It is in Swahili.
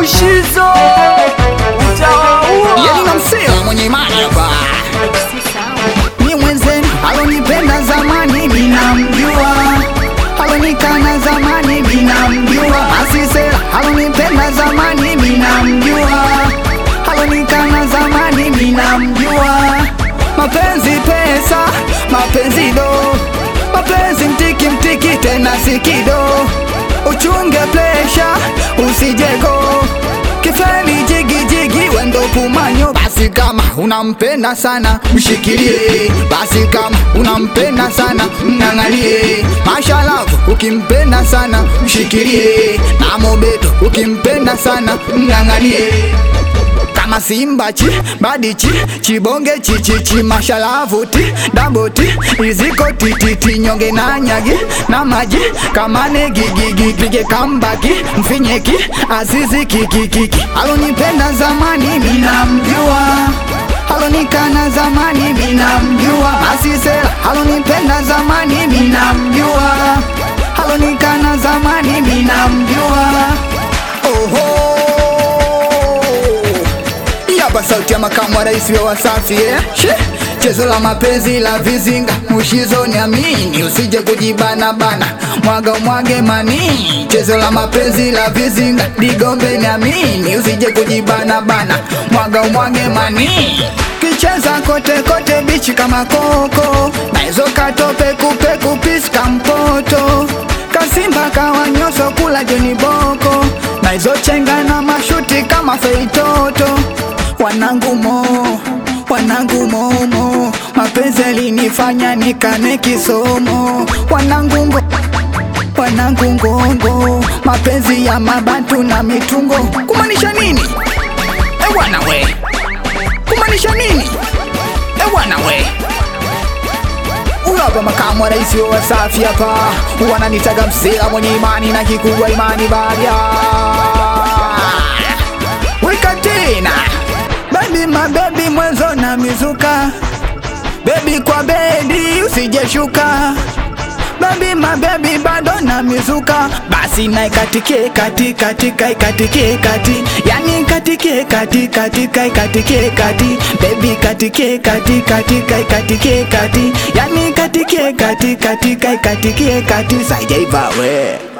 Mushizo utawaua. Yeli na msela mwenye imani hapa ni mwenzenu alonipenda zamani binamjua alonikana zamani binamjua asisela alonipenda zamani binamjua alonikana zamani binamjua mapenzi pesa mapenzi do mapenzi mtiki mtiki tena sikido uchunge plesha usijego kifeli jigi jigi wendo pumanyo basi kama unampenda sana mshikilie basi kama unampenda sana mng'ang'anie mashalavu ukimpenda sana mshikilie na mobeto ukimpenda sana mng'ang'anie kama simba chi badichi chibonge chichichi mashalavu ti daboti iziko tititi nyonge na nyagi na maji kamane gigigi pige kambaki mfinyeki azizi kikikiki alonipenda zamani minamjua alonikana zamani minamjua asisela alonipenda zamani minamjua alonikana zamani minamjua oho hii hapa sauti ya makamu wa rais wa Wasafi eh? She, chezo la mapenzi la vizinga mushizo ni amini, usije kujibana bana, mwaga mwage mani. Chezo la mapenzi la vizinga digombe ni amini, usije kujibana bana, mwaga mwage mani. Kicheza kote kote bichi kama koko, na hizo katope kupe kupiska mpoto kasimba kawanyoso kula joni boko na hizo chenga na mashuti kama feitoto wanangu mo wanangu momo mapenzi alinifanya nikane kisomo wanangu ngo wanangu ngongo mapenzi ya mabantu na mitungo kumaanisha nini e bwana we kumaanisha nini e bwana we Huyu hapa makamu wa rais wa Wasafi hapa, wananitaga msela mwenye imani na kikubwa imani baria. Weka tena baby, mabebi mwenzo na mizuka, bebi kwa bedi usijeshuka Baby mabebi bado na mizuka basi na ikatike kati katika ikatike kati yani ikatike kati katika ikatike kati baby katike kati katika ikatike kati yani ikatike kati katika ikatike kati saijaiva we